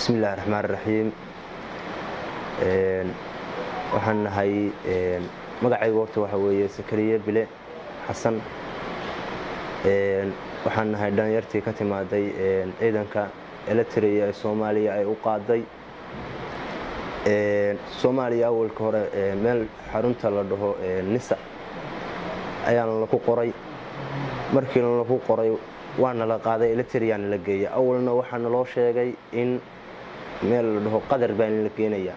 bismi illahi raxmaan raxiim waxaan nahay magacaygu horta waxa weeye sakariye bile xasan waxaan nahay dhalinyartii ka timaaday ciidanka eletria ee soomaaliya ay u qaaday soomaaliya awalka hore meel xarunta la dhaho nisa ayaana laku qoray markiina laku qoray waana la qaaday eletriana la geeya awalna waxaa naloo sheegay in meel la dhaho qadar baa la geenayaa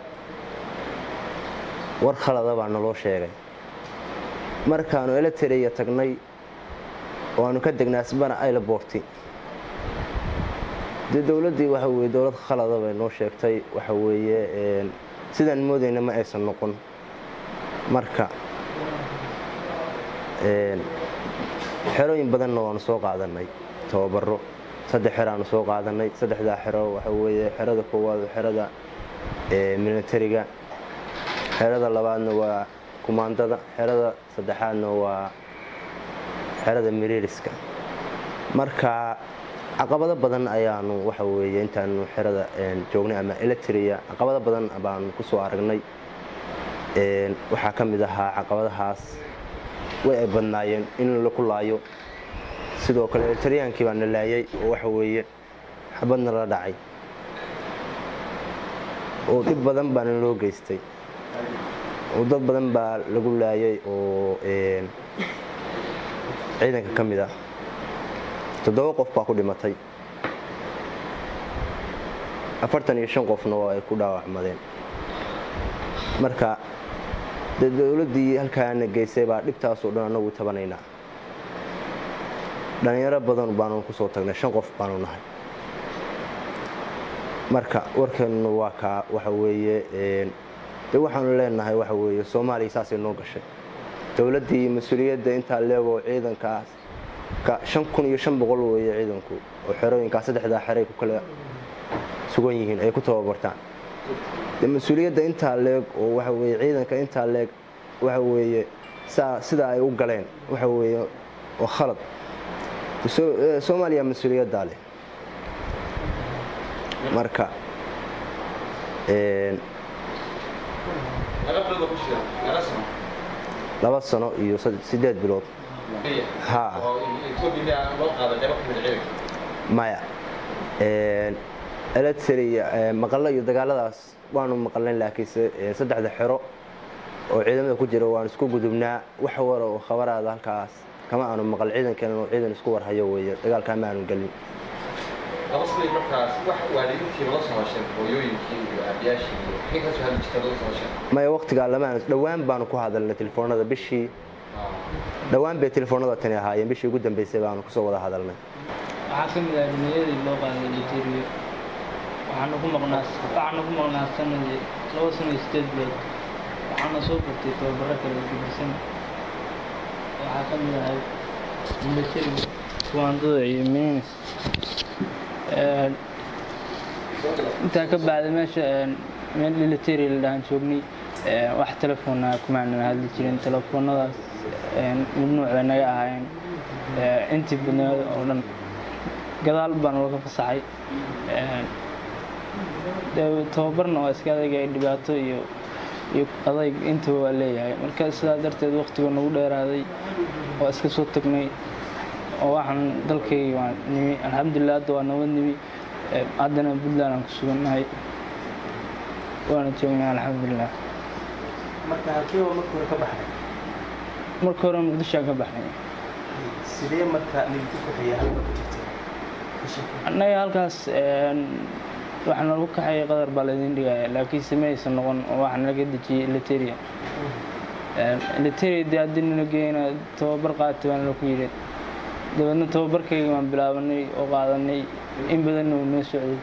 war khalada baa naloo sheegay markaanu eletria tagnay oo aanu ka degnay asbana ailaborti dee dowladdii waxa weye dowlad khalada bay noo sheegtay waxa weeye sidaan moodayna ma aysan noqon marka xerooyin badanna waanu soo qaadanay tababaro saddex xeraanu soo qaadanay saddexdaa xero waxa weeye xerada koowaad xerada militariga xerada labaadna waa kumaandada xerada saddexaadna waa xerada miriiriska marka caqabado badan ayaanu waxa weeye intaanu xerada joognay ama eletria caqabado badan baanu ku soo aragnay waxaa ka mid ahaa caqabadahaas way ay badnaayeen in laku laayo sidoo kale eletriyaankii baa na laayay oo waxa weeye xabadna la dhacay oo dhib badan baana loo geystay oo dad badan baa lagu laayay oo ciidanka ka mid ah toddoba qof baa ku dhimatay afartan iyo shan qofna oo ay ku dhaawacmadeen marka dee dowladdii halkaana geysay baa dhibtaasoo dhan annagu tabanaynaa dhallinyaro badan baanu kusoo tagnay shan qof baanu nahay marka warkeennu waa kaa waxa weeye de waxaanu leenahay waxa weeye soomaaliya saasay noo gashay dowladdii mas-uuliyadda intaa leegoo ciidankaas shan kun iyo shan boqol weeye ciidanku oo xerooyinkaas saddexdaa xeray ku kala sugan yihiin ay ku tababartaan de mas-uuliyadda intaa leeg oo waxa weye ciidanka intaa leeg waxa weeye sida ay u galeen waxa weeye oo khalad soomaaliya mas-uuliyaddaa leh marka laba sano iyo sideed bilood ha maya eletria maqallo iyo dagaaladaas waanu maqalnayn laakiinse saddexda xero oo ciidamada ku jira waan isku gudubnaa wax wara oo khabaraada halkaas kama aanu maqal ciidankeena oo ciidan isku warhayo weeye dagaalkaa ma aanu gelin maya waqtigaa lamaan dhowaan baanu ku hadalnay telefoonada bishii dhowaan bay telefoonada tani ahaayeen bishii ugu dambeysay baanu kusoo wada hadalnay waxaa ka mid ah dhalinyadii loo qaaday literiyo waxaana ku maqnaa waxaana ku maqnaa sanadii laba sano iyo sideed bilood waxaana soo bartay tababaro kale gedisan waxaa ka mid ahay militariga kuwaandada iyo minis intaa ka bacda meesha meel military la dhahan joognay wax telefoona kumaanan hadli jirin telefoonadaas mamnuuc bay naga ahaayeen intii badneed oo dhan gadaal baana laga fasaxay tababarna waa iska adayga dhibaato iyo iyo adayg intaba waa leeyahay marka sidaa darteed waqtiga nagu dheeraaday waa iska soo tagnay oo waxaan dalkayga waa nimi alxamdulilah hadda waa nabad nimi haddana puntland aan ku sugannahay waana joognaa alxamdulilah marka halkeeba marka hore ka baxday marka hore muqdishoaan ka baxnay sidee marka nidinku kaxeeya halka ku jirtay annaga halkaas waxaa nalagu kaxeeyay qadar baa laydin dhigaya laakiinse ma aysan noqon oo waxaa nalaga dejiyey eliteria eliteria dee haddii nala geeyna tababar qaatay baa nalaku yidhi dabeedna tababarkayga waan bilaabanay oo qaadanay in badanna uu noo socday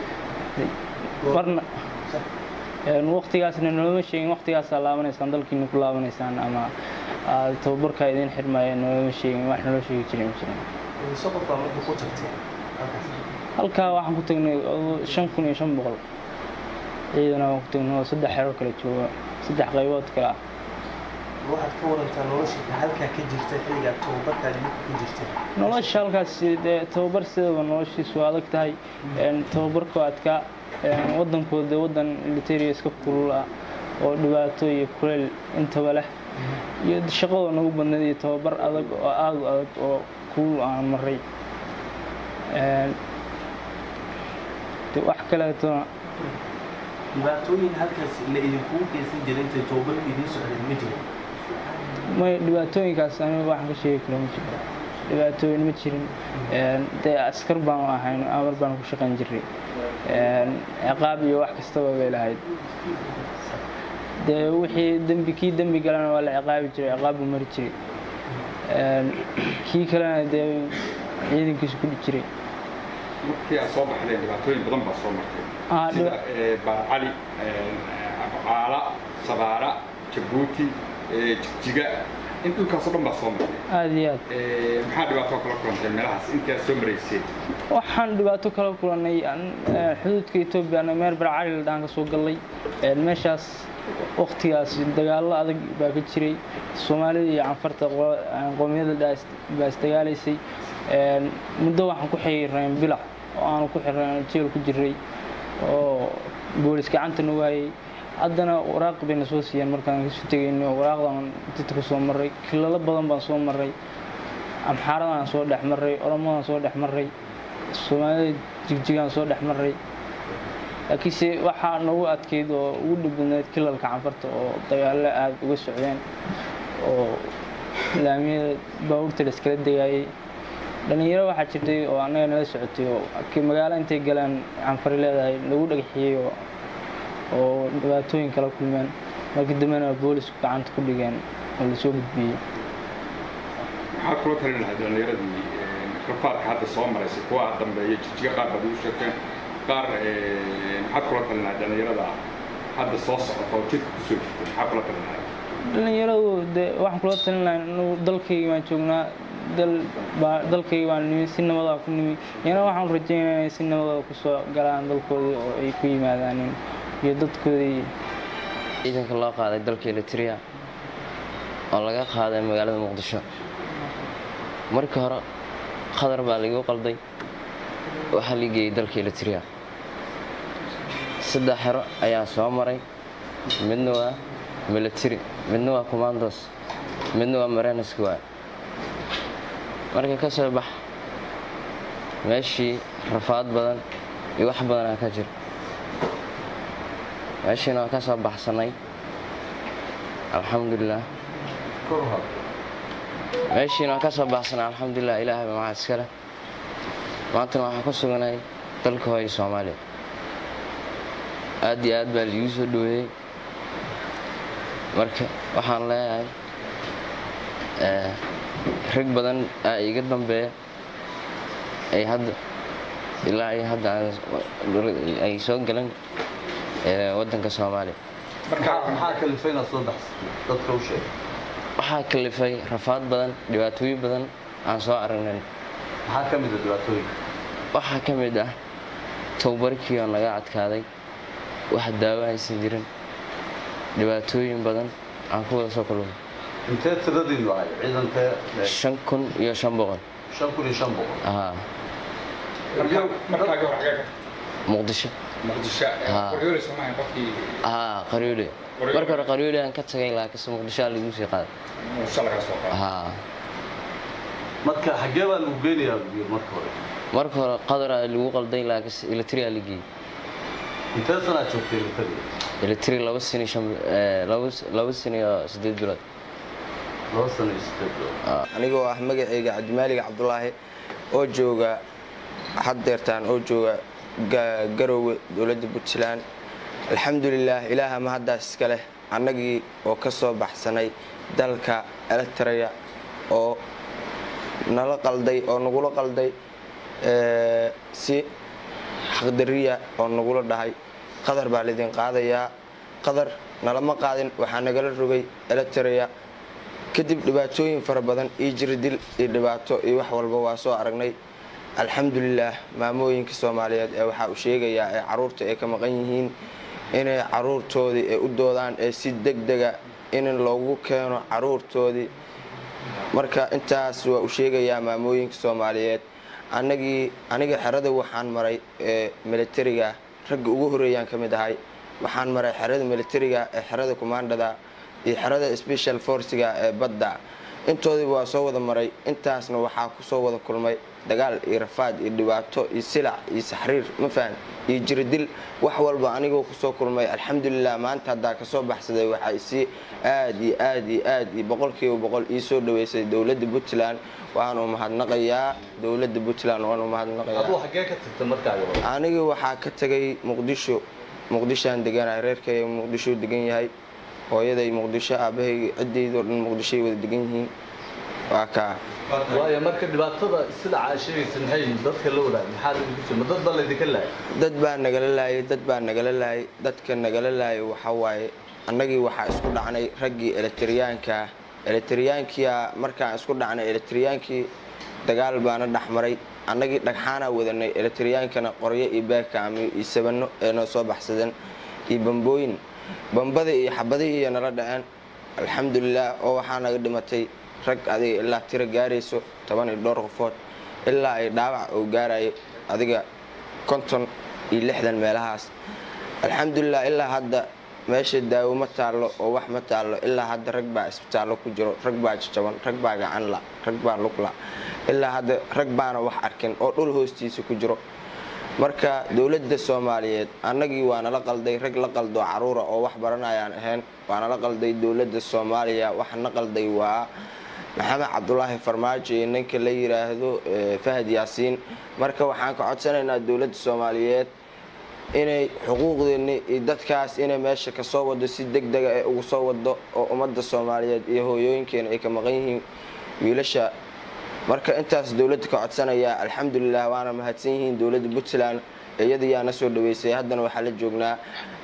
marna waqtigaasna noloma sheegin waqtigaasaa laabanaysaan dalkiina ku laabanaysaan ama tababarkaa idiin xirmaya noloma sheegin wax naloo sheegi jiray ma jirin mise qof baa marka ku tagtay halkaa waxaan ku tagnay shan kun iyo shan boqol ciidana waan ku tagnay oo saddex xero kale jooga saddex qaybood kale ah waxaad ka warantaa nolosha halkaa ka jirta xilligaa tababarkaad idinku ku jirta nolosha halkaas dee tababar sidaba noloshiisu waa adag tahay een, tababarku adkaa een, wadankooda dee wadan militaria iska kulul ah oo dhibaato iyo kuleyl intaba leh iyo shaqadoo nagu badnayd iyo tababar adag oo aada u adag oo kulul aan maray Een, dee wax kaleetona dhibaatooyin halkaas la idinkugu geysan jiray intay tababarku idiin socdeen ma jira may dhibaatooyinkaas aniga waxaan ka sheegi karo ma jiro dhibaatooyin ma jirin Een, dee askar baanu ahayn amar baan ku shaqayn jiray Een, ciqaab iyo wax kastaba bay lahayd dee wixii dembi kii dembi galana waa la ciqaabi jiray ciqaab buu mari jiray Een, kii kalena dee ciidankiisu ku dhi jiray markii aad soo baxdeen dhibaatooyin badan baa soo martay Ah, sida dhiba- eh, baarcali caala sabaara jabuuti eh, jigjiga in dhulkaasoo dhan baa soo martay aada iyo aad Eh, maxaa dhibaato kala kulantay meelahaas intii aad soo marayseen waxaan dhibaato kala kulannay an- eh, xuduudka etoobiya ana meel barcali la dhahan ka soo gallay Een, meeshaas waqtigaas dagaallo adag baa ka jiray soomaalida iyo canfarta qo- een, qowmiyadda dhaa is- baa isdagaalaysay Een, muddo waxaan ku xiriirnayn bilac oo aanu ku xirnayn jeel ku jiray oo boolis gacanta nagu hayay haddana waraaq bayna soo siiyeen markaan kasoo tegayno waraaqdan dadka ku soo marray kilalo badan baan soo marray amxaaradaan soo dhex marray oromadaan soo dhex marray soomaalida jigjigaan soo dhex marray laakiinse waxaa nagu adkeyd oo ugu dhib badneyd kilalka canfarta oo dagaallo aada uga socdeen oo laamiyada baabuurta la iskala degaayay dhalinyaro waxaa jirtay oo annaga nala socotay oo ki- magaalo intay galaan canfari leedahay lagu dhagaxiyey oo oo dhibaatooyin kala kulmeen markii dambena boolisku gacanta ku dhigeen oo lasoo gudbiyey maxaad kula talin lahayd dhallinyaradii eh, rafaadka hadda soo maraysay kuwa dambeeya jijjiga qaar baad ugu sheegteen qaar eh, maxaad kula talin lahayd dhallinyarada hadda soo socota oo jidka kusoo jirtay maxaad kula talin lahayd dhalinyaradu dee waxaan kula talin lahaa inuu dalkayga baan joognaa dal baa dalkayga baan nimi si nabadaa ku nimi iyana waxaan rajaynayaa inay si nabada kusoo galaan dalkoodii oo ay ku yimaadaanin iyo dadkoodii ciidanka loo qaaday dalka elitria oo laga qaaday magaalada muqdisho markii hore khadar baa laigu qalday waxaa lii geeyey dalka elitria saddex xero ayaa soo maray midna waa military midna waa commandos midna waa mareneski waa marka ka soo bax meeshii rafaad badan iyo wax badanaa ka jira meeshiina waa ka soo baxsanay alxamdulilah meeshiina waa ka soo baxsanay alxamdulilah ilaahay baa maxaa iskale maantana waxaan ku suganahay dalka hooyo soomaaliya aad iyo aad baa liigu soo dhaweeyey marka waxaan leeyahay eh, rag badan aa iga dambeeya ay hadda ilaa ay hadda aan- ay soo galan eh, waddanka soomaaliya maxaa kalifay inaad soo baxsa dadka u sheeg waxaa kalifay rafaad badan dhibaatooyin badan aan soo aragnay maxaa ka mid a dhibaatooyinka waxaa ka mid ah tababarkii oo naga adkaaday wax daawo aysan jirin dhibaatooyin badan aan ku wada soo kulmay intee tiradiinu ahay ciidankee shan kun iyo shan boqol shan kun iyo shan boqol haa markaa markaagii hore xagee ka muqdisho muqdisho Ah. qoryoole soomaaliya qofkii haa qaryoole Qaryoole. marka hore qaryoole aan ka tagay laakiinse muqdisho aa lagu sii qaaday muqdisho lagaa soo qaaday haa marka xaggee baa lagu geynayaa biyo marka hore marka hore qadar aa lagu qalday laakiinse elitri aa la geeyey intee sanaad joogtay militariga elitri laba sano iyo shan eh, laba laba sano iyo siddeed bilood laba sano iyo sideed bilood anigoo ah magacayga cabdimaalig cabdulaahi oo jooga haddeertaan oo jooga ga- garowe dowladda puntland alxamdulilaah ilaaha mahaddaas iska leh annagii oo ka soo baxsanay dalka electraya oo nala qalday oo nagula qalday ee, si xaqdariya oo nagula dhahay qadar baa laydin qaadayaa qadar nalama qaadin waxaa nagala rogay electraya kadib dhibaatooyin fara badan iyo jiridil iyo dhibaato iyo wax walba waa soo aragnay alxamdulilaah maamooyinka soomaaliyeed ee waxaa uu sheegayaa ee caruurta ay ka maqan yihiin inay caruurtoodii ay u doodaan ee si degdega in loogu keeno caruurtoodii marka intaas waa u sheegayaa maamooyinka soomaaliyeed anagii aniga xerada waxaan maray ee militariga ragga ugu horeeyaan ka mid ahay waxaan maray xerada militariga ee xerada commandada iyo xerada special forciga ee badda intoodiiba waa soo wada maray intaasna waxaa kusoo wada kulmay dagaal iyo rafaad iyo dhibaato iyo silac iyo saxriir ma fahan iyo jiridil wax walba anigoo kusoo kulmay alxamdulilah maanta haddaa kasoo baxsaday waxaa isii aad iyo aad iyo aad iyo boqolkiiba boqol ii soo dhaweysay dowladda puntland waanu mahadnaqayaa dowladda puntland waanu mahadnaqayaa aduu xaggee ka tagta markaaga hore aniga waxaa ka tagay muqdisho muqdishoaan deganahay reerkayga muqdisho degan yahay hooyaday muqdisho aabahay cidaydoo dhan muqdishoay wada degan yihiin waa kaa waayo marka dhibaatada sida aa sheegaysa maxay yihiin dadka la wadaag maxaa laydinku soo ma dad baa laydinka laayay dad baa nagala laayay dad baa nagala laayay dadka nagala laayay waxaa waaye annagii waxaa isku dhacnay raggii eletriyaanka eletriyaankia markaan isku dhacnay eletriyaankii dagaal baana dhexmaray annagii dhagxaanaa wadanay eletriyaankana qoryo iyo baagkaamiyo iyo sabano ee noo soo baxsadeen iyo bambooyin bambadii iyo xabadihii iyo nala dhaceen alxamdulilah oo waxaa naga dhimatay rag adiga ilaa tiro gaarayso toban iyo dhowr qofood ilaa ay dhaawac oo gaarayo adiga konton iyo lixdan meelahaas alxamdulilah ilaa hadda meesha daawo ma taallo oo wax ma taallo ilaa hadda rag baa isbitaallo ku jiro rag baa jajaban rag baa gacanla rag baa lugla ilaa hadda rag baana wax arkin oo dhul hoostiisa ku jiro marka dowladda soomaaliyeed annagii waa nala qalday rag la qaldo caruura oo wax baranayaan ahayn waa nala qalday dowladda soomaaliya waxa na qalday waa maxamed cabdulaahi farmaajo iyo ninka la yiraahdo fahad yaasiin marka waxaan ka codsanaynaa dowladda soomaaliyeed inay xuquuqdeeni iyo dadkaas inay meesha kasoo wado si deg dega ee ugu soo wado oo ummadda soomaaliyeed iyo hooyooyinkeena ay ka maqan yihiin wiilasha marka intaas dowladda ka codsanaya alxamdulilah waana mahadsan yihiin dowladda puntland iyadayaa na soo dhaweysay haddana waxaa la joognaa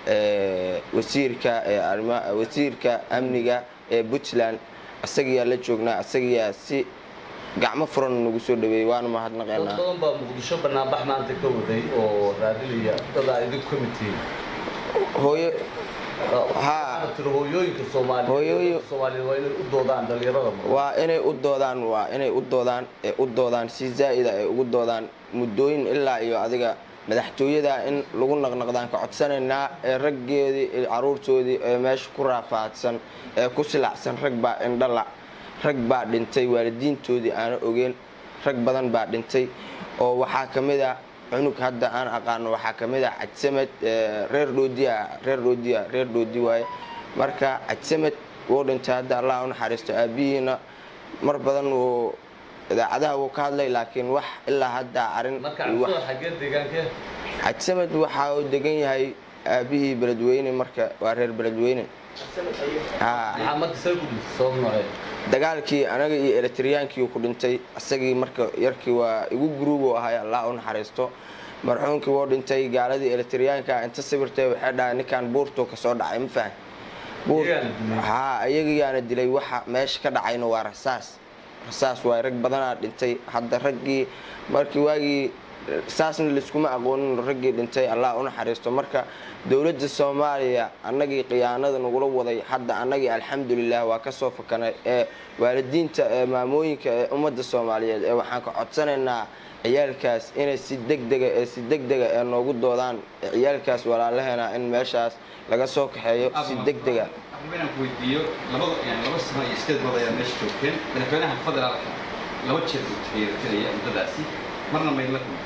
wasiirka wasiirka amniga ee puntland isagiyaa la joognaa isagiyaa si gacmo furan nagu soo dhaweeyey waana dad mahadnaqaynaa badan baa muqdisho banaanbax maanta ka waday oo raadinaya dadaa idinku ka mid tihiin hooyo haa waxaana tiri hooyooyinka soomaaliyeed Hooyooyin- dadka soomaaliyeed waa inay u doodaan dhalinyarada mudan waa inay u doodaan waa inay u doodaan ee u doodaan si zaa'ida ay ugu doodaan muddooyin ilaa iyo adiga madaxtooyada in lagu naqnaqdaan ka codsanaynaa ee raggeedii iyo caruurtoodii ee meesha ku raafaadsan ee ku silacsan rag baa indhala rag baa dhintay waalidiintoodii aana ogeen rag badan baa dhintay oo waxaa ka mid a cunug hadda aan aqaano waxaa ka mid a cajsamed ee reer dhoodiya reer dhoodiya reer dhoodi waaye marka cajsamed wuu dhintay hadda allah u naxariisto aabihiina mar badan wuu idaacadaha wuu ka hadlay laakiin wax ilaa hadda arin marka iyo wax- cabsada xaggee deegaankee cajsamed waxa uu degan yahay aabihii beledweyne marka waa reer beledweyne Haa. maxaa marka see ku dhintay sabab noocee dagaalkii anaga iyo eletriyaankii ku dhintay isagii marka yarkii waa igu guruubu ahay allah u naxariisto marxuumkii wuu dhintay gaaladii eletriyaanka inta sawirtay waxay dhahay ninkan buurtuu kasoo dhacay ma fahan buur Iyagaana dilay. haa iyagayaana dilay waxa meesha ka dhacayna waa rasaas rasaas waay rag badanaa dhintay hadda raggii markii waagii saasna laiskuma aqoonin raggii dhintay allah u naxariisto marka dowladda soomaaliya annagii khiyaanada nagula waday hadda annagii alxamdulilah waa kasoo fakanay ee waalidiinta ee maamooyinka ee ummadda soomaaliyeed ee waxaan ka codsanaynaa ciyaalkaas inay si degdega ee si degdega ee noogu doodaan ee ciyaalkaas walaalaheena in meeshaas laga soo kaxeeyo si degdega inaan ku weydiiyo labada yani laba sano iyo sideed bilood ayaa meesha joogteen madaxweynaha federaalka laba jeer buu taageertinaya muddadaasi marna maydla kulmay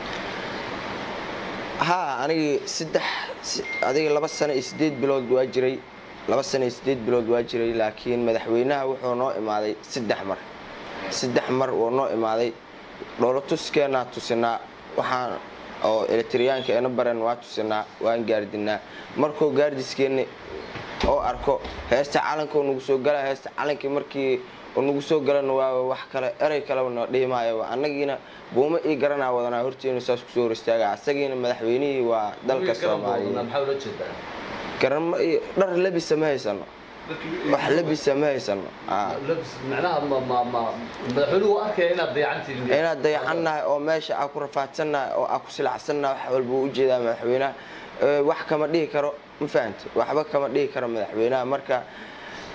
haa anigii saddex si- adiga laba sano iyo sideed bilood waa jiray laba sano iyo sideed bilood waa jiray laakiin madaxweynaha wuxuu noo imaaday saddex mar saddex mar wuu noo imaaday dhowlo tuskeenaa tusinaa waxaan oo eletriyaanka ena baren waa tusinaa waan gaardinaa markuu gaardiskeeni oo arko heesta calanka uu nagu soo gala heesta calankii markii uu nagu soo galana waa wax kale erey kaleba noo dhihi maayo annagiina buumo ii garanaa wadanaa horteenu saas kusoo hor istaaga asagiina madaxweynihii waa dalka soomaaliyeed maxaa ula jeedaa garamo iyo dhar labisa ma haysano wax labisa ma haysano Aa. labis macnaha ma ma ma madaxweynuhu waa arkaya inaad dayacantihiin inaad dayacannahay oo meesha aa ku rafaadsannahay oo aa ku silacsannahay wax walba u ujeedaa madaxweynaha Ee, wax kama dhihi karo ma fahanta waxba kama dhihi karo madaxweynaha marka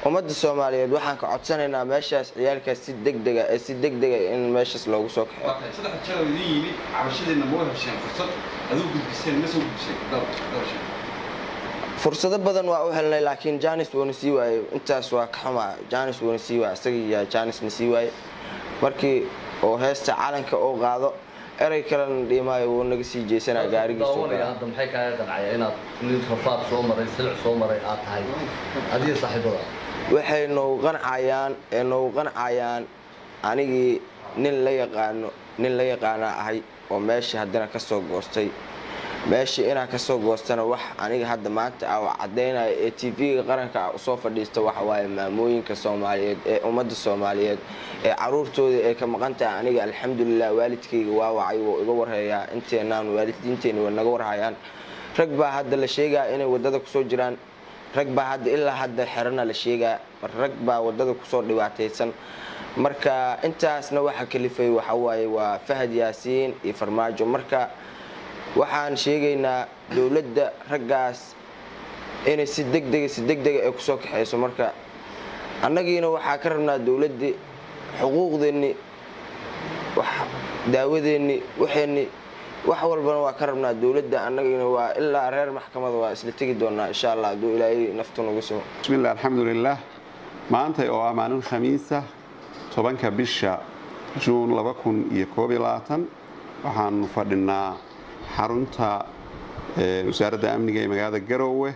ummadda soomaaliyeed waxaan ka codsanaynaa meeshaas ciyaalkaas si degdega ee si degdega in meeshaas loogu soo kaxeeyo waa tahay saddex jeer oo idin yimid cabashadiina ma hesheen fursad aduu gudbiseen ma soo gudbiseen dhowr dhowr shay fursado badan waa u helnay laakiin janis wuuna sii waayey intaas waa ka xumaa janis wuuna sii waayey isagii yaa janisna sii waayey markii oo heesta calanka uu qaado erey kalena dhiimaayo wuu naga sii jeesanaa gaarigiisu daawanaya hadda maxay kaaga qancaya inaad nin rafaad soo maray silic soo maray aad tahay adiga saaxiibada waxay noogu qancayaan ee noogu qancayaan anigii nin la yaqaano nin la yaqaanaa ahay oo meesha haddana ka soo goostay meesha inaa ka soo goostana wax aniga hadda maanta ah oo caddaynaya ee tv-ga qaranka ah usoo fadhiista waxa waaye maamooyinka soomaaliyeed ee ummadda soomaaliyeed ee caruurtooda ee ka maqan tahay aniga alxamdulilah waalidkayga waa wacay wuu iga warhayaa inteenaan waalidiinteena way naga warhayaan rag baa hadda la sheegaa inay waddada kusoo jiraan rag baa hadda ilaa hadda xerana la sheegaa mar rag baa waddada kusoo dhibaataysan marka intaasna waxa kalifay waxa waaye waa fahad yaasiin iyo farmaajo marka waxaan sheegaynaa dowladda raggaas inay si degdega si degdega ay kusoo kaxayso marka annagiina waxaa ka rabnaa dowladdii xuquuqdeenni wax daawadeenni waxeenni wax walbana waa ka rabnaa dowladda annagiina waa ilaa reer maxkamada waa isla tegi doonaa insha allah hadduu ilaahay naftu nagu simo bismillaah alxamdulilaah maanta oo ah maalin khamiisa tobanka bisha juun laba kun iyo koob iyo labaatan waxaanu fadhinaa xarunta wasaaradda amniga ee magaalada garoowe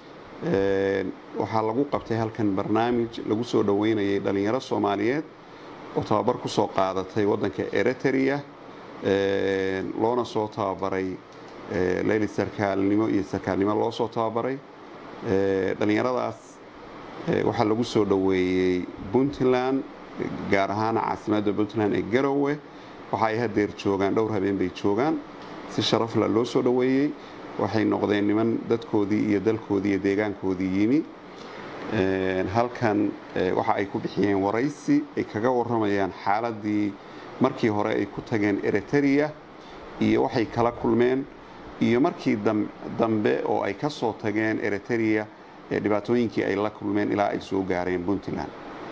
waxaa lagu qabtay halkan barnaamij lagu soo dhoweynayay dhallinyaro soomaaliyeed oo tababar ku soo qaadatay waddanka eritrea loona soo tababaray leyli sarkaalnimo iyo sarkaalnimo loo soo tababaray dhallinyaradaas waxaa lagu soo dhoweeyey puntland gaar ahaan caasimadda puntland ee garoowe waxa ay hadeer joogaan dhowr habeen bay joogaan si sharafla loo soo dhoweeyey waxay noqdeen niman dadkoodii iyo dalkoodii iyo deegaankoodii yimi halkan waxa ay ku bixiyeen waraysi ay kaga waramayaan xaaladii markii hore ay ku tageen eritrea iyo waxay kala kulmeen iyo markii dambe oo ay ka soo tageen eritrea dhibaatooyinkii ay la kulmeen ilaa ay soo gaareen puntland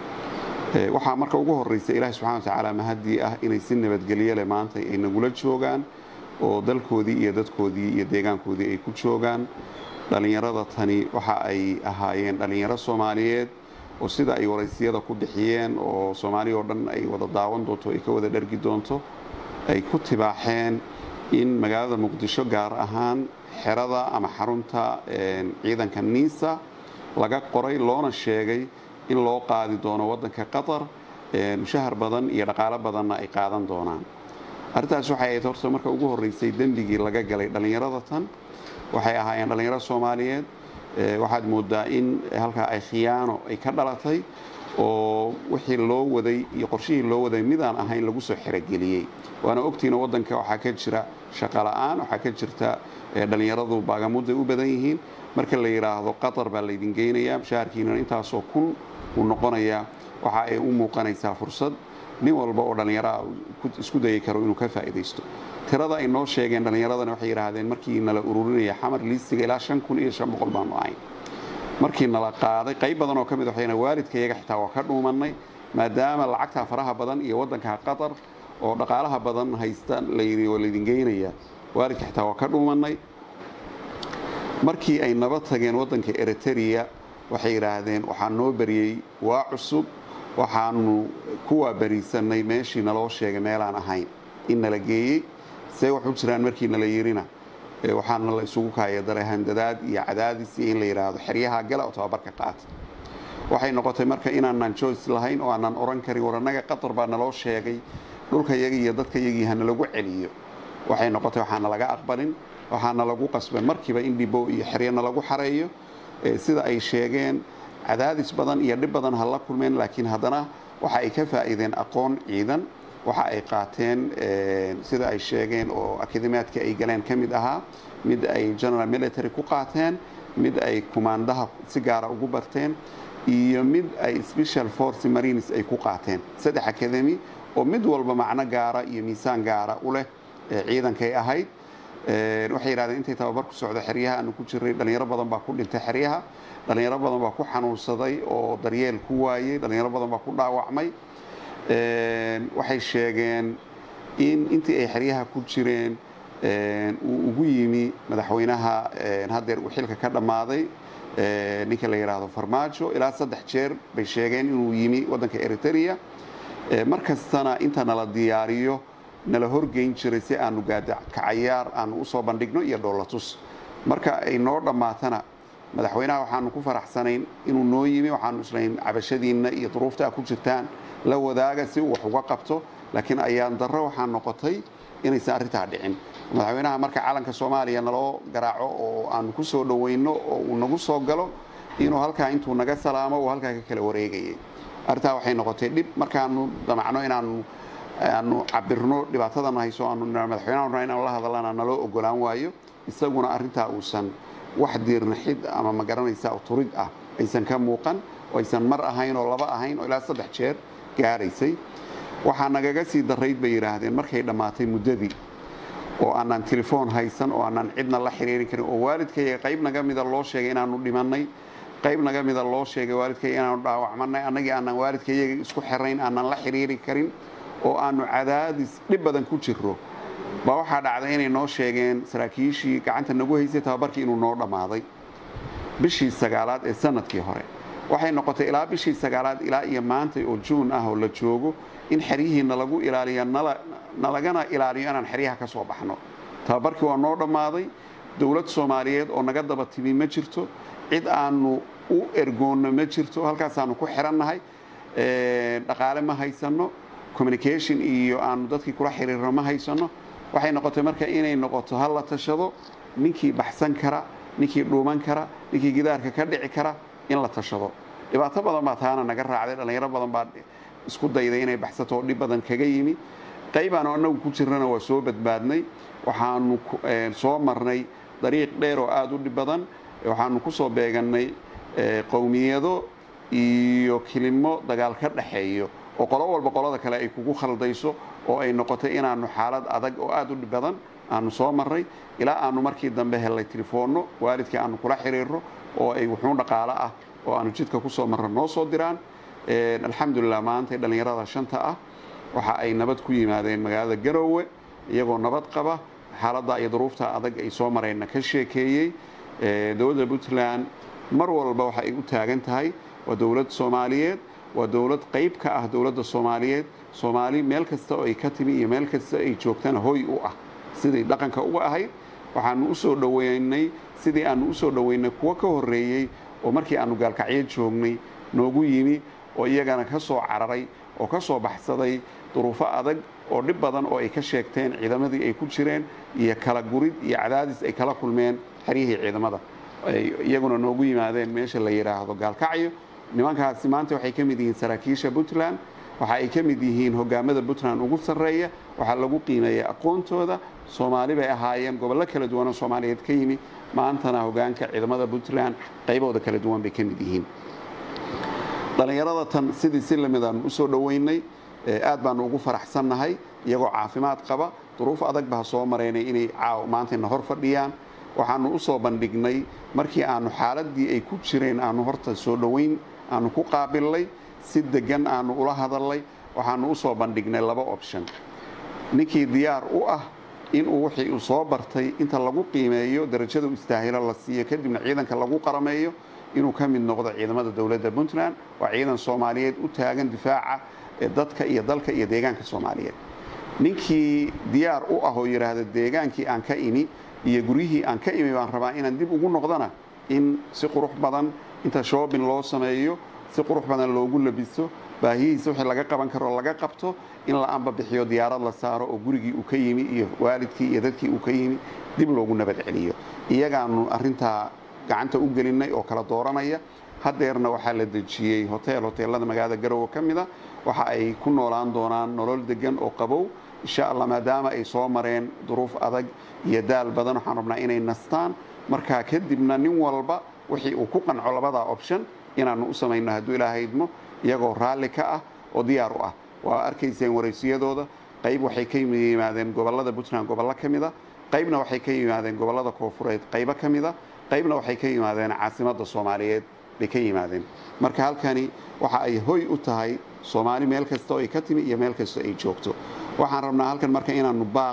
waxaa marka ugu horeysa ilaahi subxana wa tacaala mahadii ah inay si nabadgelyo leh maanta ay nagula joogaan oo dalkoodii iyo dadkoodii iyo deegaankoodii ay ku joogaan dhallinyarada tani waxa ay ahaayeen dhallinyaro soomaaliyeed oo sida ay waraysiyada ku bixiyeen oo soomaaliya oo dhan ay wada daawan doonto ay ka wada dhargi doonto ay ku tibaaxeen in magaalada muqdisho gaar ahaan xerada ama xarunta ciidanka niisa laga qoray loona sheegay in loo qaadi doono waddanka qatar mushahar badan iyo dhaqaalo badanna ay qaadan doonaan arrintaas waxay ahayd horta marka ugu horreysay dembigii laga galay dhallinyarada tan waxay ahaayeen dhallinyaro soomaaliyeed waxaad moodaa in halkaa ay khiyaano ay ka dhalatay oo wixii loo waday iyo qorshihii loo waday midaan ahayn lagu soo xerogeliyey waana ogtiina waddanka waxaa ka jira shaqola'aan waxaa ka jirta dhallinyaradu baagamuday u badan yihiin marka la yidhaahdo qatar baa laydin geynayaa mushaharkiinana intaasoo kun uu noqonayaa waxa ay u muuqanaysaa fursad nin walba oo dhallinyaraha isku dayi karo inuu ka faa'iidaysto tirada ay noo sheegeen dhallinyaradana waxay yidhaahdeen markii nala ururinaya xamar liistiga ilaa shan kun iyo shan boqol baanu ahayn markii nala qaaday qayb badan oo ka mid waxayna waalidkayaga xitaa waa ka dhuumannay maadaama lacagtaa faraha badan iyo waddanka qatar oo dhaqaalaha badan haysta layidhi oo laydin geynaya waalidka xitaa waa ka dhuumannay markii ay naba tageen waddanka eritrea waxay yidhaahdeen waxaa noo bariyey waa cusub waxaanu kuwaa bariisanay meeshii naloo sheegay meelaan ahayn in nala geeyey see wax u jiraan markii nala yirina waxaana la isugu kaaya daray handadaad iyo cadaadis iyo in la yidhaahdo xeryaha gala oo tababarka qaata waxay noqotay marka inaanan joyce lahayn oo aanan oran karin war annaga qatar baa naloo sheegay dhulkayaga iyo dadkayagii hanalagu celiyo waxay noqotay waxaana laga aqbalin waxaana lagu qasbay markiiba in dhibo iyo xeryana lagu xareeyo sida ay sheegeen cadaadis badan iyo dhib badan ha la kulmeen laakiin haddana waxa ay ka faa'iideen aqoon ciidan waxa ay qaateen sida ay sheegeen oo akademiyaadka ay galeen ka mid ahaa mid ay general military ku qaateen mid ay kumaandaha si gaara ugu barteen iyo mid ay special force marines ay ku qaateen saddex academy oo mid walba macno gaara iyo miisaan gaara u leh ciidankay ahayd waxay yidhahdeen intay tababar ku socdo xeryaha aanu ku jirray dhalinyaro badan baa ku dhintay xeryaha dhalinyaro badan baa ku xanuunsaday oo daryeel ku waayey dhalinyaro badan baa ku dhaawacmay waxay sheegeen in intii ay xeryaha ku jireen uu ugu yimi madaxweynaha haddeer uu xilka ka dhammaaday ninka la yidhaahdo farmaajo ilaa saddex jeer bay sheegeen inuu yimi waddanka eritrea mar kastana inta nala diyaariyo nala horgeyn jiray si aanu gaadakacayaar aanu usoo bandhigno iyo dhoolatus marka ay noo dhammaatana madaxweynaha waxaanu ku faraxsanayn inuu noo yimi waxaanu islayn cabashadiinna iyo duruufta a ku jirtaan la wadaaga si uu wax uga qabto laakiin ayaan darro waxaa noqotay inaysan arrintaa dhicin madaxweynaha marka calanka soomaaliya naloo garaaco oo aanu ku soo dhoweyno oo uu nagu soo galo inuu halkaa intuu naga salaamo uu halkaa ka kala wareegayay arrintaa waxay noqotay dhib markaanu damacno inaanu aanu cabirno dhibaatadana hayso aanu madaxweynaha inaanu la hadalana naloo ogolaan waayo isaguna arrintaa uusan wax diirnaxid ama ma garanaysa turid ah aysan ka muuqan oo aysan mar ahayn oo laba ahayn oo ilaa saddex jeer gaaraysay waxaa nagaga sii darayd bay yidhaahdeen markay dhammaatay muddadii oo aanaan telefoon haysan oo aanaan cidna la xiriirin karin oo waalidkayga qayb naga mida loo sheegay inaanu dhimannay qayb naga mida loo sheegay waalidkayga inaanu dhaawacmanay annagii aanaan waalidkayaga isku xirayn aanaan la xiriiri karin oo aanu cadaadis dhib badan ku jirro baa waxaa dhacday inay noo sheegeen saraakiishii gacanta nagu haysay tababarkii inuu noo dhammaaday bishii sagaalaad ee sanadkii hore waxay noqotay ilaa bishii sagaalaad ilaa iyo maanta oo juun ah oo la joogo in xeryihii nalagu ilaaliya nalagana ilaaliyo inaan xeryaha ka soo baxno tababarkii waa noo dhammaaday dowlad soomaaliyeed oo naga daba timi ma jirto cid aanu u ergoonno ma jirto halkaasaanu ku xirannahay dhaqaale ma haysanno communication iyo aanu dadkii kula xiriirno ma haysanno waxay noqotay marka inay noqoto ha la tashado ninkii baxsan kara ninkii dhuuman kara ninkii gidaarka ka dhici kara in la tashado dhibaato badan baa taana naga raacday dhallinyaro badan baa isku dayday inay baxsato oo dhib badan kaga yimi qaybaanu annagu ku jirnana waa soo badbaadnay waxaanu soo marnay dariiq dheer oo aada u dhib badan waxaanu ku soo beegannay qowmiyado iyo kilimo dagaal ka dhaxeeyo oo qolo walba qolada kale ay kugu khaldayso oo ay noqotay inaanu xaalad adag oo aada u dhib badan aanu soo marray ilaa aanu markii dambe hellay telefoonno waalidkii aanu kula xiriirno oo ay wuxuun dhaqaalo ah oo aanu jidka ku soo marra noo soo diraan alxamdulilah maanta dhallinyarada shanta ah waxa ay nabad ku yimaadeen magaalada garoowe iyagoo nabad qaba xaaladda iyo duruufta adag ay soo mareenna ka sheekeeyey dowladda puntland mar walba waxa ay u taagan tahay waa dowlad soomaaliyeed waa dowlad qayb ka ah dowladda soomaaliyeed soomaali meel kasta oo ay ka timi iyo meel kasta ay joogtana hoy u ah sidii dhaqanka uga ahayd waxaanu usoo dhoweynay sidii aanu usoo dhoweynay kuwo ka horreeyey oo markii aanu gaalkacyo joognay noogu yimi oo iyagana ka soo cararay oo ka soo baxsaday duruufo adag oo dhib badan oo ay ka sheegteen ciidamadii ay ku jireen iyo kala gurid iyo cadaadis ay kala kulmeen xeryihii ciidamada ay iyaguna noogu yimaadeen meesha la yidhaahdo gaalkacyo nimankaasi maanta waxay ka mid yihiin saraakiisha puntland waxa ay ka mid yihiin hogaamada puntland ugu sarreeya waxaa lagu qiimeeya aqoontooda soomaali bay ahaayeen gobollo kala duwanoo soomaaliyeed ka yimi maantana hogaanka ciidamada puntland qaybooda kala duwan bay ka mid yihiin dhallinyarada tan sidii si lamid aanu usoo dhoweynay aad baanu ugu faraxsannahay iyagoo caafimaad qaba duruuf adag baa soo maraynay inay caaw maantayna hor fadhiyaan waxaanu usoo bandhignay markii aanu xaaladii ay ku jireen aanu horta soo dhoweyn aanu ku qaabilnay si degan aanu ula hadalnay waxaanu usoo bandhignay laba option ninkii diyaar u ah inuu wixii uu soo bartay inta lagu qiimeeyo darajada u istaahilo la siiyo kadibna ciidanka lagu qarameeyo inuu ka mid noqdo ciidamada dowladda puntland waa ciidan soomaaliyeed u taagan difaaca dadka iyo dalka iyo deegaanka soomaaliyeed ninkii diyaar u ah oo yidhaahda deegaankii aan ka imi iyo guryihii aan ka imi baan rabaa inaan dib ugu noqdana in si qurux badan inta shoobin loo sameeyo si qurux badan loogu labiso baahihiisa wixii laga qaban karo laga qabto in la amba bixiyo diyaarad la saaro oo gurigii uu ka yimi iyo waalidkii iyo dadkii uu ka yimi dib loogu nabad celiyo iyagaanu arintaa gacanta u gelinay oo kala dooranaya hadeerna waxaa la dejiyey hotel hoteelada magaalada garowe ka mida waxa ay ku noolaan doonaan nolol degan oo qabow insha allah maadaama ay soo mareen duruuf adag iyo daal badan waxaan rabnaa inay nastaan markaa kadibna nin walba wixii uu ku qanco labadaa option inaanu u samayno hadduu ilaahay idmo iyagoo raalli ka ah oo diyaar u ah waa arkayseen waraysiyadooda qayb waxay ka yimaadeen gobolada puntland gobollo ka mida qaybna waxay ka yimaadeen gobollada koofureed qaybo ka mida qaybna waxay ka yimaadeen caasimadda soomaaliyeed bay ka yimaadeen marka halkani waxa ay hoy u tahay soomaali meel kasta oo ay ka timi iyo meel kasta ay joogto waxaan rabnaa halkan marka inaanu baaq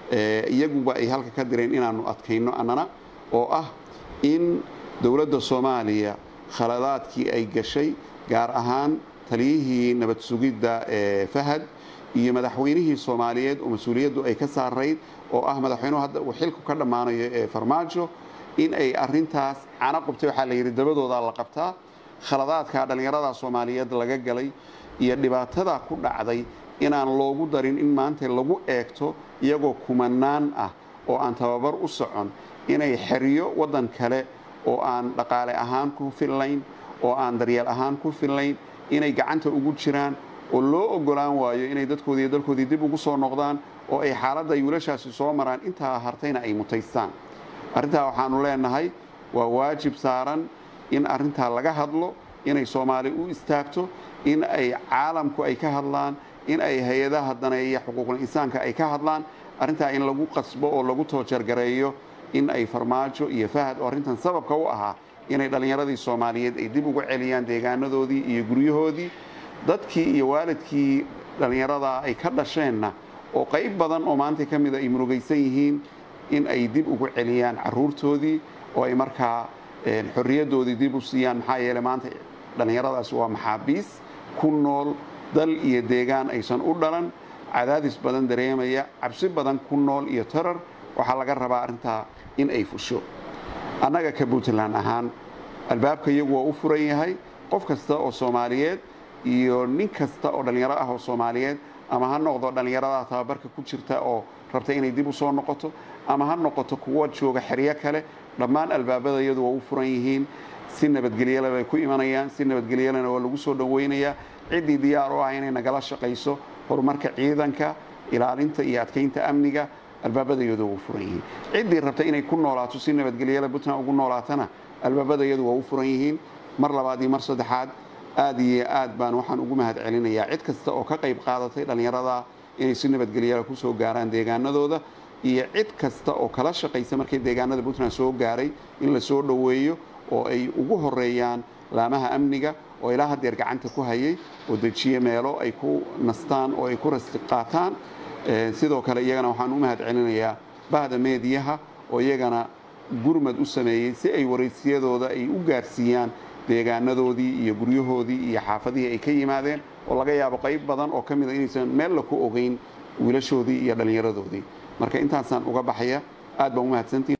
iyaguba ay halka ka direen inaanu adkayno annana oo ah in dowladda soomaaliya khaladaadkii ay gashay gaar ahaan taliyihii nabad sugidda ee fahad iyo madaxweynihii soomaaliyeed oo mas-uuliyaddu ay ka saarayd oo ah madaxweynuhu hadda uu xilku ka dhammaanayo ee farmaajo in ay arintaas cana qubtay waxaa la yidhi dabadoodaa la qabtaa khaladaadka dhallinyarada soomaaliyeed laga galay iyo dhibaatada ku dhacday inaan loogu darin in maanta lagu eegto iyagoo kumanaan ah oo aan tababar u socon inay xeriyo waddan kale oo aan dhaqaale ahaan ku fillayn oo aan daryeel ahaan ku fillayn inay gacanta ugu jiraan oo loo ogolaan waayo inay dadkoodii iyo dalkoodii dib ugu soo noqdaan oo ay xaaladda ay wiilashaasi soo maraan intaa hartayna ay mutaystaan arrintaa waxaanu leenahay waa waajib saaran in arrintaa laga hadlo inay soomaali u istaagto in ay caalamku ay ka hadlaan in ay hay-adaha daneeya xuquuqul insaanka ay ka hadlaan arrintaa in lagu qasbo oo lagu toojargareeyo in ay farmaajo iyo fahad oo arrintan sababka u ahaa inay dhallinyaradii soomaaliyeed ay dib ugu celiyaan deegaanadoodii iyo guryahoodii dadkii iyo waalidkii dhallinyaradaa ay ka dhasheenna oo qayb badan oo maanta ka mida ay murugaysan yihiin in ay dib ugu celiyaan caruurtoodii oo ay markaa xorriyaddoodii dib u siiyaan maxaa yeele maanta dhallinyaradaas waa maxaabiis ku nool dal iyo deegaan aysan u dhalan cadaadis badan dareemaya cabsi badan ku nool iyo tarar waxaa laga rabaa arrintaa in ay fusho annaga ka puntland ahaan albaabka iyagu waa u furan yahay qof kasta oo soomaaliyeed iyo nin kasta oo dhallinyaro ah oo soomaaliyeed ama ha noqdo dhallinyarada tababarka ku jirta oo rabta inay dib u soo noqoto ama ha noqoto kuwa jooga xeryo kale dhammaan albaabada iyadu waa u furan yihiin si nabadgelyale bay ku imanayaan si nabadgelyalena waa lagu soo dhoweynayaa ciddii diyaar u ah inay nagala shaqayso horumarka ciidanka ilaalinta iyo adkaynta amniga albaabada iyadu waa u furan yihiin ciddii rabta inay ku noolaato si nabadgelyale puntland ugu noolaatana albaabada iyadu waa u furan yihiin mar labaad iyo mar saddexaad aad iyo aad baan waxaan ugu mahad celinayaa cid kasta oo ka qayb qaadatay dhallinyarada inay si nabadgelyala ku soo gaaraan deegaanadooda iyo cid kasta oo kala shaqaysa markay deegaanada puntland soo gaaray in la soo dhoweeyo oo ay ugu horeeyaan laamaha amniga oo ilaa haddeer gacanta ku hayay oo dejiye meelo ay ku nastaan oo ay ku rasti qaataan sidoo kale iyagana waxaan u mahad celinayaa bahda meediyaha oo iyagana gurmad u sameeyey si ay waraysiyadooda ay u gaarsiiyaan deegaanadoodii iyo guryahoodii iyo xaafadihii ay ka yimaadeen oo laga yaabo qayb badan oo ka mida inaysan meel la ku ogeyn wiilashoodii iyo dhallinyaradoodii marka intaasaan uga baxaya aad baan u mahadsantihin